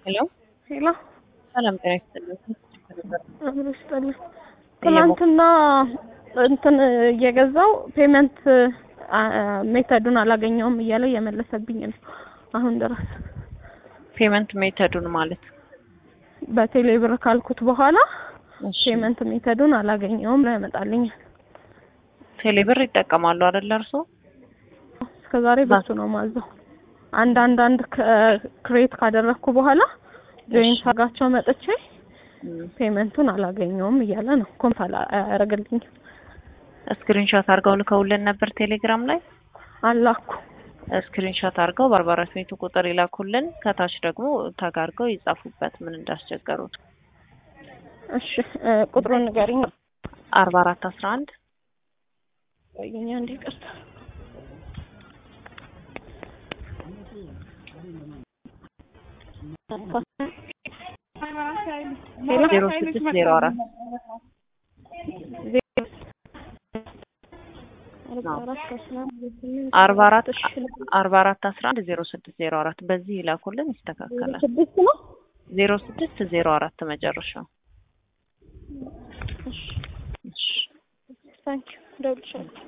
ሄሎ ሄሎ ሰላም ጤና ይስጥልኝ። አብሮ ይስጥልኝ። ትናንትና እንትን እየገዛው ፔመንት ሜተዱን አላገኘውም እያለ እየመለሰብኝ ነው አሁን ድረስ። ፔመንት ሜተዱን ማለት በቴሌ ብር ካልኩት በኋላ እሺ፣ ፔመንት ሜተዱን አላገኘውም ነው ያመጣልኛል። ቴሌ ብር ይጠቀማሉ አይደል እርሶ? እስከዛሬ በሱ ነው ማዘው። አንድ አንድ አንድ ክሬት ካደረግኩ በኋላ ጆይን ሳጋቸው መጥቼ እም፣ ፔመንቱን አላገኘውም እያለ ነው ኮንፍ አያደርግልኝም። ስክሪንሾት አድርገው ልከውልን ነበር ቴሌግራም ላይ። አላኩ ስክሪንሾት አድርገው በአርባ አራት ቤቱ ቁጥር ይላኩልን። ከታች ደግሞ ታግ አድርገው ይጻፉበት ምን እንዳስቸገሩት። እሺ እ ቁጥሩን ንገሪኝ። አርባ አራት አስራ አንድ ቆይኛ እንዴ ይቅርታ። ሄሎ ዜሮ ስድስት ዜሮ አራት አርባ አራት አርባ አራት አስራ አንድ ዜሮ ስድስት ዜሮ አራት በዚህ ይላኩልን ይስተካከላል። ስድስት ነው። ዜሮ ስድስት ዜሮ አራት መጨረሻው። እሺ ታንኪዩ ደውልሻለሁ።